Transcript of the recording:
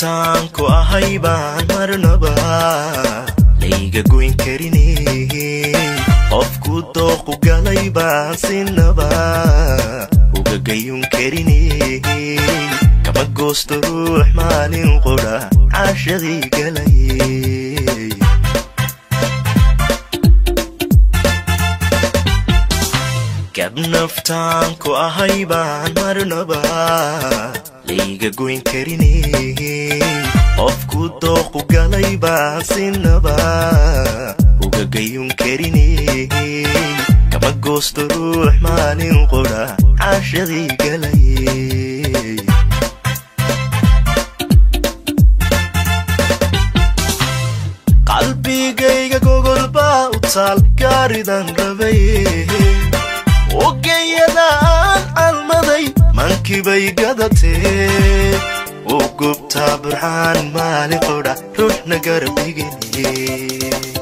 naftaan ku ahay baan marnaba layga goyn karine qofku dooqu galay baan sinaba uga gayun karine kama goosto ruux maalin qudha caashadii galay gab naftaan ku ahay baan marnaba layga goyn karine qofku dooqu galay baan sinaba uga gayun karine kama goosto ruux maalin qudha caashadii galay qalbigayga gogolbaa u taal gaaridan rabay ogeyadaan calmaday mankibay gadatee u gubtaa burxaan maali qodha ruuxna garab dhigine